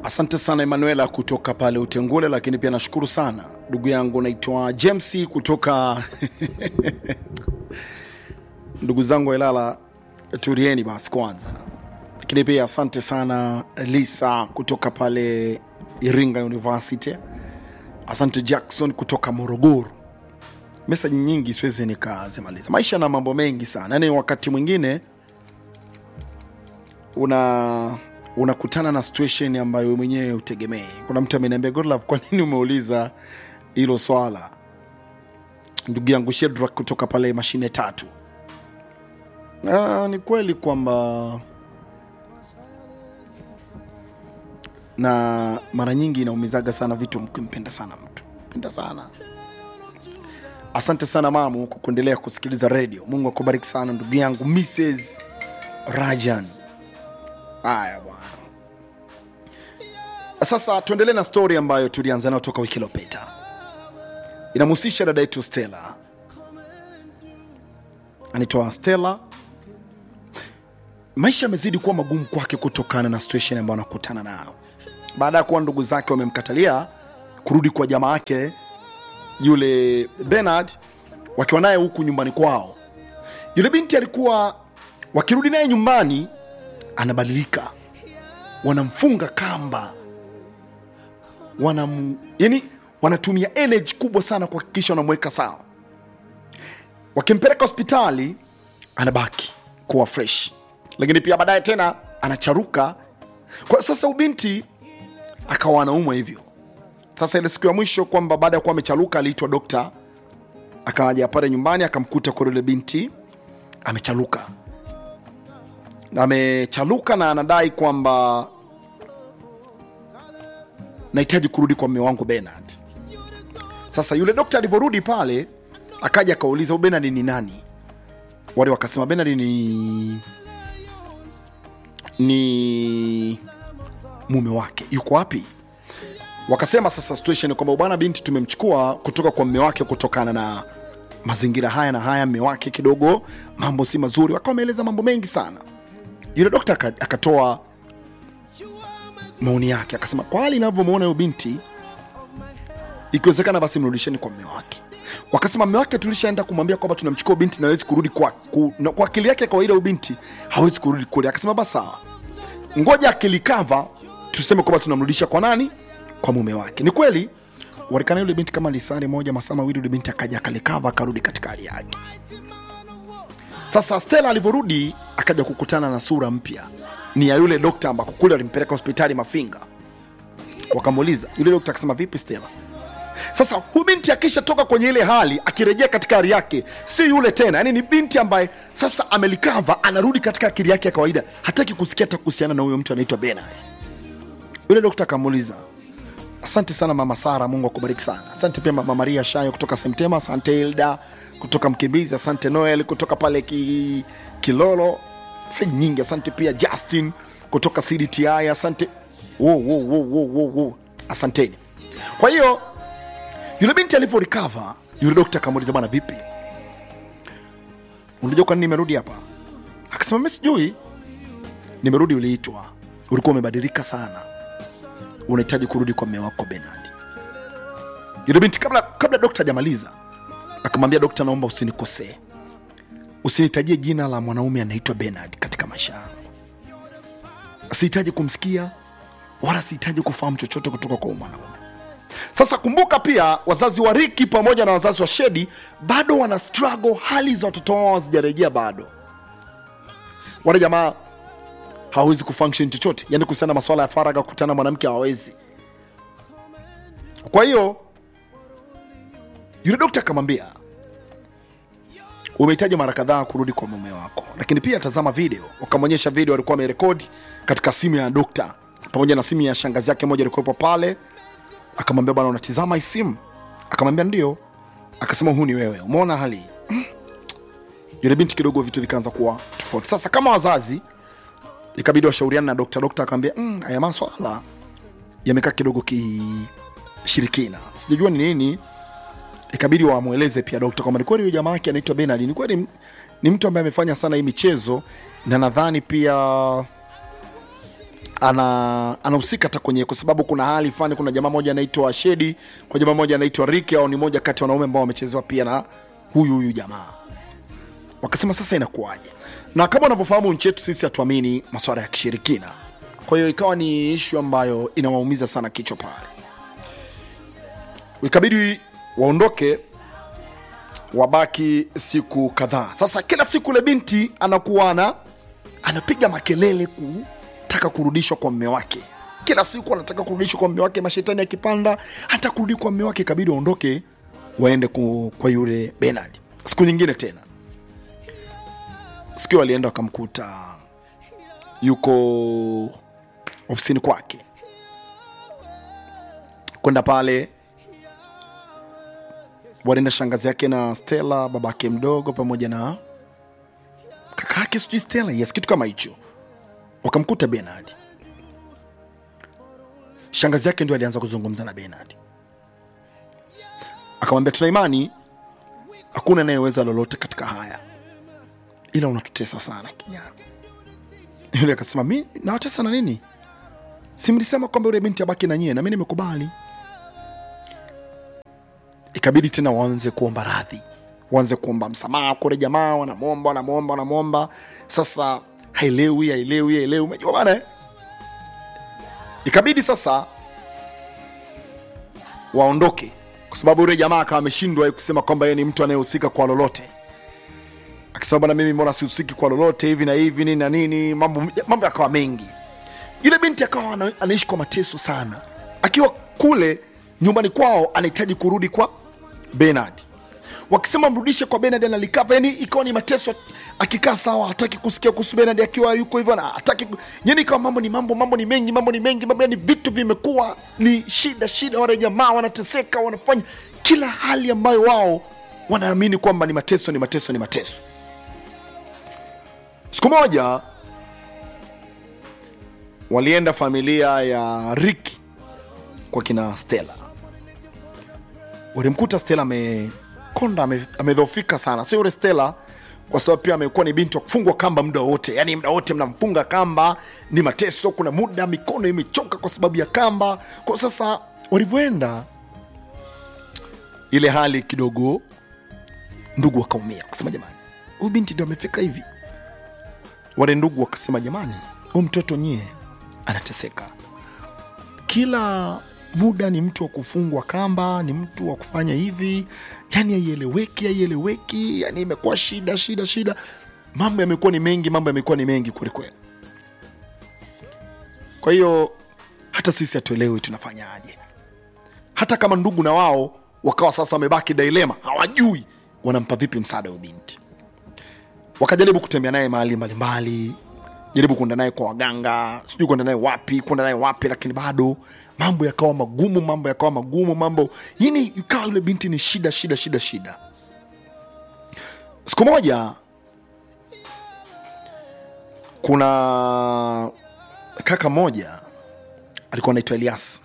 Asante sana Emanuela kutoka pale Utengule, lakini pia nashukuru sana ndugu yangu naitwa James kutoka ndugu zangu wa Ilala, turieni basi kwanza. Lakini pia asante sana Lisa kutoka pale Iringa University. Asante Jackson kutoka Morogoro. Meseji nyingi siwezi nikazimaliza. Maisha na mambo mengi sana, yaani wakati mwingine una unakutana na situation ambayo wewe mwenyewe utegemei. Kuna mtu ameniambia Godlove, kwa nini umeuliza hilo swala? Ndugu yangu Shedrak kutoka pale mashine tatu. Ah, ni kweli kwamba na mara nyingi inaumizaga sana vitu mkimpenda sana mtu penda sana. Asante sana mamu kwa kuendelea kusikiliza redio. Mungu akubariki sana ndugu yangu Mrs Rajan. Haya bwana, sasa tuendelee na stori ambayo tulianza nayo toka wiki iliyopita. Inamhusisha dada yetu Stella, anaitwa Stella. Maisha yamezidi kuwa magumu kwake kutokana na situation ambayo anakutana nayo baada ya kuwa ndugu zake wamemkatalia kurudi kwa jamaa yake yule Bernard, wakiwa naye huku nyumbani kwao. Yule binti alikuwa wakirudi naye nyumbani anabadilika, wanamfunga kamba, wanam, yani wanatumia energy kubwa sana kuhakikisha wanamweka sawa. Wakimpeleka hospitali anabaki kuwa fresh, lakini pia baadaye tena anacharuka. Kwa sasa ubinti akawa anaumwa hivyo. Sasa ile siku ya mwisho kwamba baada ya kuwa amecharuka, aliitwa dokta, akaja pale nyumbani akamkuta kwa yule binti amecharuka amechaluka na anadai kwamba nahitaji kurudi kwa mme wangu Bernard. Sasa yule dokta alivyorudi pale, akaja akauliza huyu Bernard ni nani? Wale wakasema Bernard ni ni mume wake, yuko wapi? Wakasema sasa situation ni kwamba bwana, binti tumemchukua kutoka kwa mme wake kutokana na mazingira haya na haya, mme wake kidogo mambo si mazuri. Wakawa wameeleza mambo mengi sana yule dokta akatoa maoni yake, akasema kwa hali inavyomwona huyo binti, ikiwezekana basi mrudisheni kwa mme wake. Wakasema mme wake tulishaenda kumwambia kwamba tunamchukua binti na hawezi kurudi kwa, ku, na kwa akili yake ya kawaida, huyo binti hawezi kurudi kule. Akasema basi sawa, ngoja akilikava tuseme kwamba tunamrudisha kwa nani? Kwa mume wake. Ni kweli walikana yule binti kama lisari moja masaa mawili, yule binti akaja akalikava akarudi katika hali yake. Sasa Stella alivyorudi akaja kukutana na sura mpya, ni ya yule dokta ambako kule walimpeleka hospitali Mafinga. Wakamuuliza yule dokta, akasema vipi Stella? Sasa huyu binti akishatoka kwenye ile hali, akirejea katika hali yake, si yule tena, yani ni binti ambaye sasa amelikava, anarudi katika akili yake ya kawaida, hataki kusikia hata kuhusiana na huyo mtu anaitwa Bernard. Yule dokta akamuuliza asante sana mama Sara, Mungu akubariki sana. Asante pia mama Maria Shayo kutoka Semtema, asante Hilda kutoka Mkimbizi, asante Noel kutoka pale ki, Kilolo, si nyingi. Asante pia Justin kutoka CDTI, asante wo, wo, wo, wo, wo, wo. Asanteni. Kwa hiyo yule binti alivyo recover, yule dokta akamuuliza bwana, vipi, unajua kwa nini nimerudi hapa? Akasema mimi sijui, nimerudi, uliitwa, ulikuwa umebadilika sana, unahitaji kurudi kwa mume wako Bernard. Yule binti kabla, kabla dokta hajamaliza akamwambia dokta, naomba usinikosee, usinitajie jina la mwanaume anaitwa Bernard katika maisha yangu. Sihitaji kumsikia wala sihitaji kufahamu chochote kutoka kwa huyu mwanaume. Sasa kumbuka pia, wazazi wa Riki pamoja na wazazi wa Shedi bado wana struggle, hali za watoto wao hazijarejea bado. Wale jamaa hawawezi kufunction chochote, yani kuhusiana na masuala ya faragha, kukutana na mwanamke hawawezi. Kwa hiyo yule dokta akamwambia umehitaji mara kadhaa kurudi kwa mume wako, lakini pia tazama video. Wakamwonyesha video alikuwa amerekodi katika simu ya dokta pamoja na simu ya shangazi yake moja ilikuwepo pale. Akamwambia bwana, unatizama hii simu? Akamwambia ndio. Akasema huu ni wewe, umeona hali hii? Yule binti kidogo vitu vikaanza kuwa tofauti. Sasa kama wazazi ikabidi washauriana na dokta. Dokta akamwambia mm, haya maswala yamekaa kidogo kishirikina, sijajua ni nini ikabidi wamweleze pia dokta kwamba ni kweli huyo jamaa yake anaitwa Bernard, ni kweli ni mtu ambaye amefanya sana hii michezo, na nadhani pia ana anahusika hata kwenye kwa sababu kuna hali fulani kuna jamaa moja anaitwa shedi kuna jamaa moja anaitwa riki au ni moja kati ya wanaume ambao wamechezewa pia na huyu huyu jamaa wakasema sasa inakuwaje na kama unavyofahamu nchi yetu sisi hatuamini masuala ya kishirikina kwa hiyo ikawa ni ishu ambayo inawaumiza sana kichwa pale ikabidi waondoke wabaki siku kadhaa sasa kila siku ile binti anakuwa ana anapiga makelele kutaka kurudishwa kwa mme wake kila siku anataka kurudishwa kwa mme wake mashetani akipanda hata kurudi kwa mme wake ikabidi waondoke waende ku, kwa yule benard siku nyingine tena siku hiyo walienda wakamkuta yuko ofisini kwake kwenda pale walienda shangazi yake na stela babake mdogo pamoja na kakake sijui stela yes kitu kama hicho wakamkuta benard shangazi yake ndio alianza kuzungumza na benard akamwambia tuna imani hakuna anayeweza lolote katika haya ila unatutesa sana kijana yule akasema mi nawatesa na nini si mlisema kwamba yule binti abaki na nyie na mi nimekubali ikabidi tena waanze kuomba radhi waanze kuomba msamaha kule jamaa wanamwomba wanamwomba wanamwomba sasa haelewi haelewi haelewi umejua bana eh? ikabidi sasa waondoke kwa sababu yule jamaa akawa ameshindwa kusema kwamba yeye ni mtu anayehusika kwa lolote akisema bana mimi mbona sihusiki kwa lolote hivi na hivi nini na nini mambo mambo yakawa mengi yule binti akawa ana, anaishi kwa mateso sana akiwa kule nyumbani kwao anahitaji kurudi kwa benard wakisema mrudishe kwa benard analikava yani ikawa ni mateso akikaa sawa hataki kusikia kuhusu benard akiwa yuko hivyo na hataki ku- yani ikawa mambo ni mambo mambo ni mengi mambo ni mengi mambo yani vitu vimekuwa ni shida shida wale jamaa wanateseka wanafanya kila hali ambayo wao wanaamini kwamba ni mateso ni mateso ni mateso siku moja walienda familia ya Ricky kwa kina Stella. Walimkuta Stella amekonda, ame- amedhofika sana, sio yule Stella kwa sababu pia amekuwa ni binti wa kufungwa kamba muda wote, yani muda wote mnamfunga kamba, ni mateso. Kuna muda mikono imechoka kwa sababu ya kamba. Kwa sasa walivyoenda, ile hali kidogo, ndugu wakaumia, kusema jamani, huyu binti ndio amefika hivi. Wale ndugu wakasema jamani, huyu mtoto nyie anateseka kila muda ni mtu wa kufungwa kamba ni mtu wa kufanya hivi yani haieleweki haieleweki yani imekuwa shida shida shida mambo yamekuwa ni mengi mambo yamekuwa ni mengi kwelikweli kwa hiyo hata sisi hatuelewi tunafanyaje hata kama ndugu na wao wakawa sasa wamebaki dilema hawajui wanampa vipi msaada huyu binti wakajaribu kutembea naye mahali mbalimbali jaribu kuenda naye kwa waganga sijui kuenda naye wapi kuenda naye wapi lakini bado mambo yakawa magumu mambo yakawa magumu mambo yani ikawa yule binti ni shida shida shida shida siku moja kuna kaka mmoja alikuwa anaitwa elias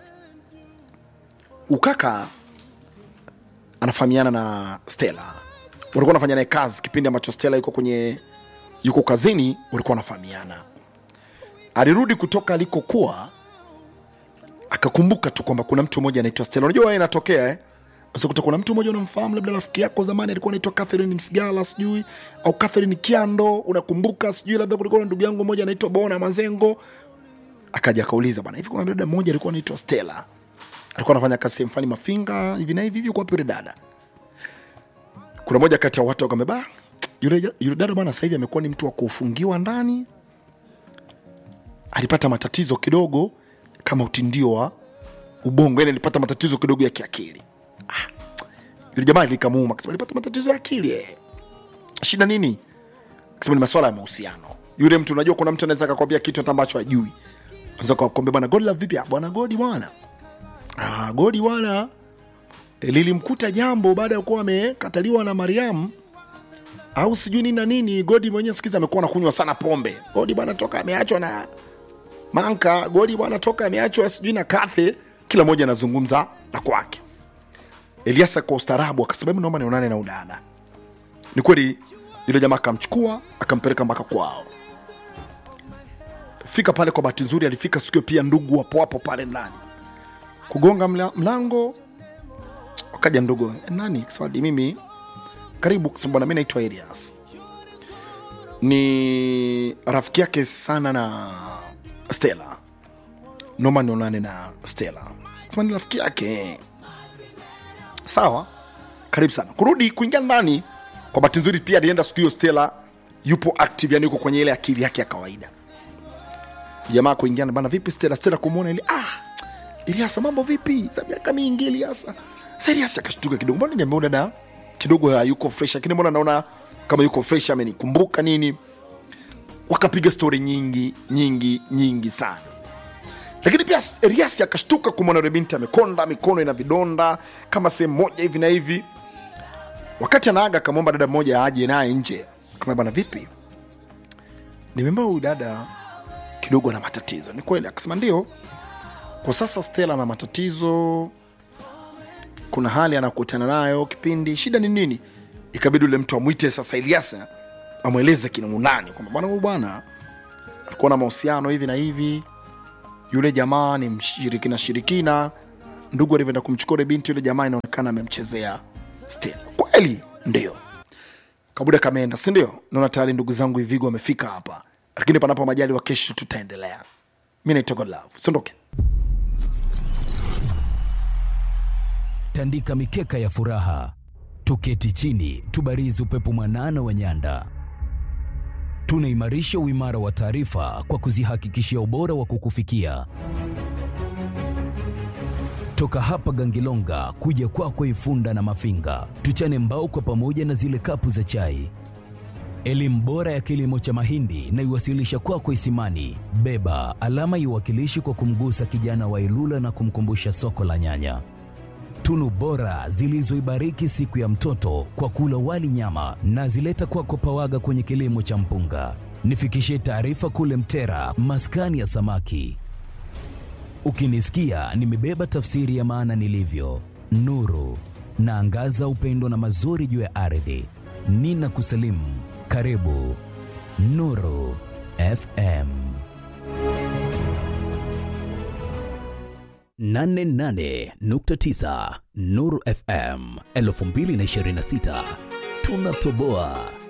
ukaka anafahamiana na stela walikuwa wanafanya naye kazi kipindi ambacho stela yuko kwenye yuko kazini walikuwa wanafahamiana alirudi kutoka alikokuwa akakumbuka tu kwamba kuna mtu mmoja anaitwa stela unajua wewe inatokea eh? Unakuta kuna mtu mmoja unamfahamu labda rafiki yako zamani alikuwa anaitwa Catherine Msigala sijui au Catherine Kiando unakumbuka sijui labda kulikuwa na ndugu yangu mmoja anaitwa Bona Mazengo akaja akauliza bwana hivi kuna dada mmoja alikuwa anaitwa Stella alikuwa anafanya kazi sehemu fulani Mafinga hivi na hivi hivi kwa yule dada kuna moja kati ya watu wakameba yule, yule dada bwana sasa hivi amekuwa ni mtu wa kufungiwa ndani alipata matatizo kidogo kama utindio wa ubongo yani alipata matatizo kidogo ya kiakili ah, yule jamaa likamuuma akasema alipata matatizo ya akili eh. shida nini akasema ni masuala ya mahusiano yule mtu unajua kuna mtu anaweza akakwambia kitu hata ambacho hajui anaweza kukwambia bwana godi la vipi "Ah, bwana godi bwana ah, godi bwana eh, lilimkuta jambo baada ya kuwa amekataliwa na mariam au sijui nini na nini godi mwenyewe sikiza amekuwa anakunywa sana pombe godi bwana toka ameachwa na manka godi bwana toka ameachwa sijui na kathe kila mmoja anazungumza na kwake eliasa kwa ustaarabu akasema "Hebu naomba nionane na udada ni kweli yule jamaa akamchukua akampeleka mpaka kwao fika pale kwa bahati nzuri alifika sikio pia ndugu wapo wapo pale ndani kugonga mla, mlango wakaja ndugu "Eh, nani sawadi mimi karibu kwa sababu bwana mi naitwa Elias ni rafiki yake sana na Stella noma nionane na Stella sema ni rafiki yake sawa karibu sana kurudi kuingia ndani kwa bahati nzuri pia alienda siku hiyo Stella yupo active yani yuko kwenye ile akili yake ya kawaida jamaa kuingia na bana vipi Stella Stella kumwona ile ah Eliasa mambo vipi za miaka mingi Eliasa sasa Eliasa akashtuka kidogo mbona nimeona dada kidogo hayuko fresh lakini mbona naona kama yuko fresh amenikumbuka nini wakapiga stori nyingi nyingi nyingi sana lakini pia Elias akashtuka kumwona yule binti amekonda mikono ina vidonda kama sehemu moja hivi na hivi wakati anaaga akamwomba dada mmoja aje naye nje kama bana vipi nimeambia huyu dada kidogo ana matatizo ni kweli akasema ndio kwa sasa stela ana matatizo kuna hali anakutana nayo kipindi shida ni nini ikabidi ule mtu amwite sasa Eliasa amweleze kinaunani kwamba bwana huyu bwana alikuwa na mahusiano hivi na hivi yule jamaa ni mshirikina shirikina ndugu alivyoenda kumchukua yule binti yule jamaa inaonekana amemchezea Stella kweli ndio kabuda kameenda si ndio naona tayari ndugu zangu hivigo wamefika hapa lakini panapo majali wa kesho tutaendelea mi naitwa godlove sondoke tandika mikeka ya furaha, tuketi chini, tubarizi upepo mwanana wa nyanda. Tunaimarisha uimara wa taarifa kwa kuzihakikishia ubora wa kukufikia. Toka hapa Gangilonga kuja kwako Ifunda na Mafinga, tuchane mbao kwa pamoja na zile kapu za chai. Elimu bora ya kilimo cha mahindi na iwasilisha kwako Isimani. Beba alama iwakilishi kwa kumgusa kijana wa Ilula na kumkumbusha soko la nyanya tunu bora zilizoibariki siku ya mtoto kwa kula wali nyama na zileta kwako pawaga kwenye kilimo cha mpunga. Nifikishie taarifa kule Mtera, maskani ya samaki. Ukinisikia nimebeba tafsiri ya maana nilivyo, nuru naangaza upendo na mazuri juu ya ardhi. Nina kusalimu, karibu Nuru FM 88.9 Nuru FM 2026 tunatoboa.